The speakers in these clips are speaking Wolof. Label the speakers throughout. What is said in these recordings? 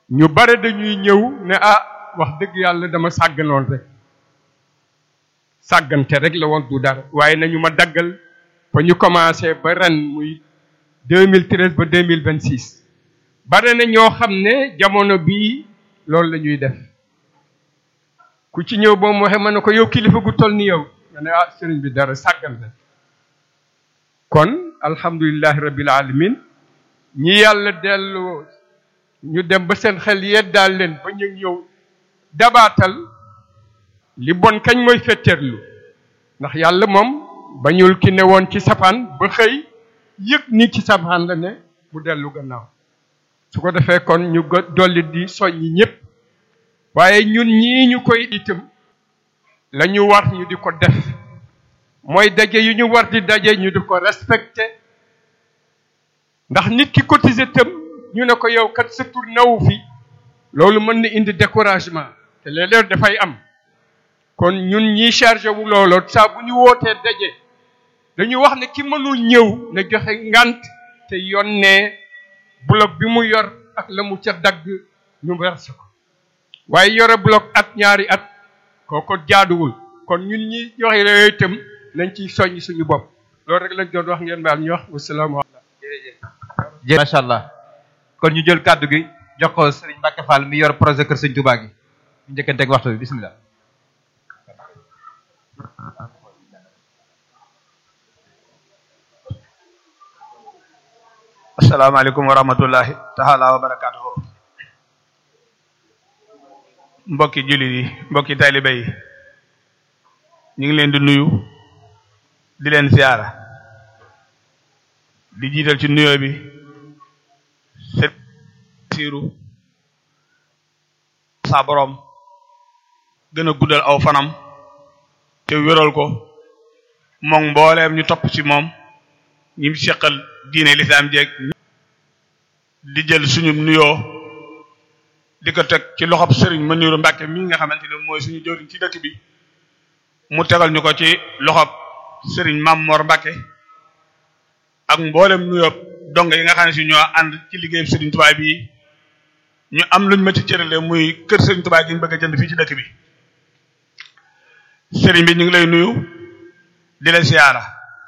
Speaker 1: ñu bare dañuy ñëw ne ah wax dëgg yàlla dama sàgganoon rek sàggante rek la woon du dara waaye nañu ma daggal ba ñu commencé ba ren muy 2013 ba 2026 bare na ñoo xam ne jamono bii loolu la ñuy def ku ci ñëw boo mu waxee ma ne ko yow kilifa gu toll ni yow nga ne ah sëriñ bi dara sàggante kon alhamdulillahi rabbil alamin ñi yàlla delloo ñu dem ba seen xel yeddaal leen ba ñu ñëw dabaatal li bon kañ mooy fetteerlu ndax yàlla moom bañul ki ne woon ci safaan ba xëy yëg ni ci safaan la ne mu dellu gannaaw su ko defee kon ñu dolli di soññi ñëpp waaye ñun ñii ñu koy itam la ñu war ñu di ko def mooy daje yu ñu war di daje ñu di ko respecté ndax nit ki cotisé tam ñu ne ko yow kat sa tur nawu fi loolu mën na indi découragement te léeg-léeg dafay am kon ñun ñiy chargé wu looloo saa bu ñu wootee daje dañu wax ne ki mënul ñëw na joxe ngant te yónnee bloc bi mu yor ak la mu ca dagg ñu verse ko waaye yore bloc at ñaari at kooko jaaduwul kon ñun ñi joxe yooyu itam nañ ciy soññ suñu bopp loolu rek lañ doon wax ngeen baal ñu wax wasalaamaaleykum.
Speaker 2: jërëjëf macha allah kon ñu jël kàddu gi jox ko Serigne Mbacke Fall mi yor projet Kër Sëñ Touba gi ñu njëkkanteeg waxtu bi bisimilah.
Speaker 3: asalaamaaleykum wa rahmatullahi taala wa barakaatuhu mbokki jullit yi mbokki taalibe yi ñu ngi leen di nuyu di leen siyaara di jiital ci nuyoo bi sët siiru sa borom gën a guddal aw fanam te wéral ko moom mbooleem ñu topp ci moom ñi mu seqal diine lislaam jeeg di jël suñu nuyoo di ko teg ci loxob sëriñ Maniru Mbàkke mi nga xamante ne mooy suñu jëriñ ci dëkk bi mu tegal ñu ko ci loxob sëriñ Mam Mor Mbàkke ak mboolem nuyoo dong yi nga xam ne si ñoo ànd ci liggéey sëriñ Tuubaa bi ñu am luñ ma ci cërale muy kër sëriñ Tuubaa gi ñu bëgg a jënd fii ci dëkk bi sëriñ bi ñu ngi lay nuyu di la siyaara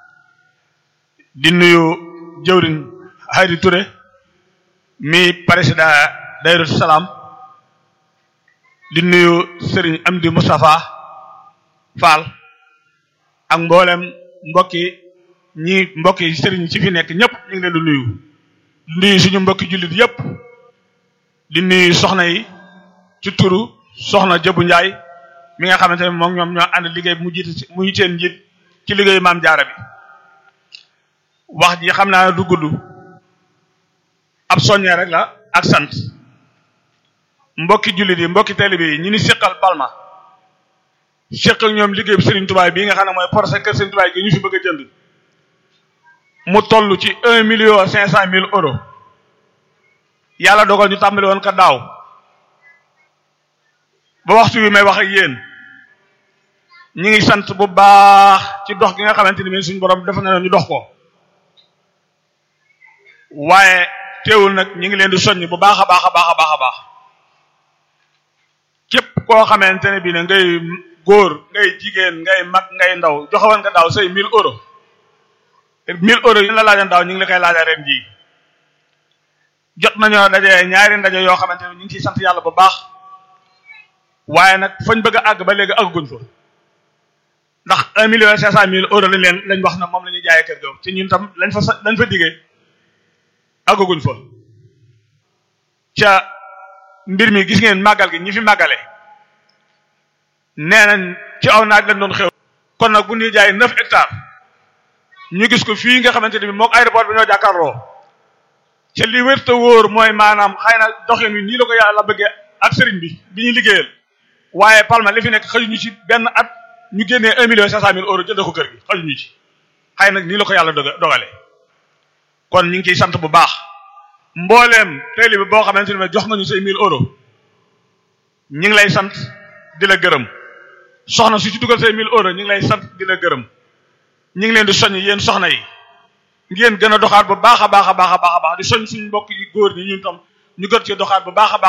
Speaker 3: di nuyu jëwriñ Haydi Touré mi président Dayru Salaam di nuyu Serigne Amdi Moustapha Fall ak mboolem mbokki ñi mbokki Serigne ci fi nekk ñëpp ñu ngi leen di nuyu di nuyu suñu mbokki jullit yëpp di nuyu soxna yi ci turu soxna Jëbu Njaay mi nga xamante ne moom ñoom ñoo ànd liggéey bi mu jiite mu seen njiit ci liggéeyu maam jaara bi wax ji xam naa du gudd ab soññee rek la ak sant mbokki jullit yi mbokki taalibe yi ñi ni seqal Palma seq ak ñoom liggéey bi Serigne Touba bii nga xam ne mooy projet kër Serigne Touba gi ñu fi bëgg a jënd mu toll ci un million cinq cent mille euros yàlla dogal ñu tàmbali woon ka daaw ba waxtu wi may wax ak yéen ñi ngi sant bu baax ci dox gi nga xamante ni suñu borom def na ñu dox ko waaye teewul nag ñi ngi leen di soññ bu baax a baax a baax a baax a baax képp koo xamante ne bii ne ngay góor ngay jigéen ngay mag ngay ndaw joxewoon nga daaw say mille euros mille euros yi la laajoon daaw ñu ngi la koy laajal ren jii jot nañoo daje ñaari ndaje yoo xamante ne ñu ngi ciy sant yàlla bu baax waaye nag fañ bëgg a àgg ba léegi àgguñ fa ndax un million cinq cent mille euros lañ leen lañ wax na moom la ñuy jaayee kër ga ci ñun tam lañ fa lañ fa diggee àggaguñ fa ca mbir mi gis ngeen màggal gi ñi fi màggale nee nañ ci aw naaj lañ doon xew kon nag bu ñuy jaay neuf hectares ñu gis ko fii nga xamante ne bi mook aéroport bi ñoo jàkkaarloo ca li wér te wóor mooy maanaam xëy na doxin wi nii la ko yàlla bëggee ak sëriñ bi bi ñu liggéeyal waaye Palma li fi nekk xëjuñu ci benn at ñu génnee un million cinq cent mille euros jënd ko kër gi xëjuñu ci xëy nag nii la ko yàlla dogale kon ñu ngi ciy sant bu baax mbooleem taalibe boo xamante ne jox nga ñu say mille euros ñu ngi lay sant di la gërëm soxna su ci dugal say mille euros ñu ngi lay sant di la gërëm ñu ngi leen di soññ yéen soxna yi ngeen gën a doxaat bu baax a baax a baax a baax a baax di soñ suñu mbokk yi góor ñi ñun tam ñu gën ci doxaat bu baax a baax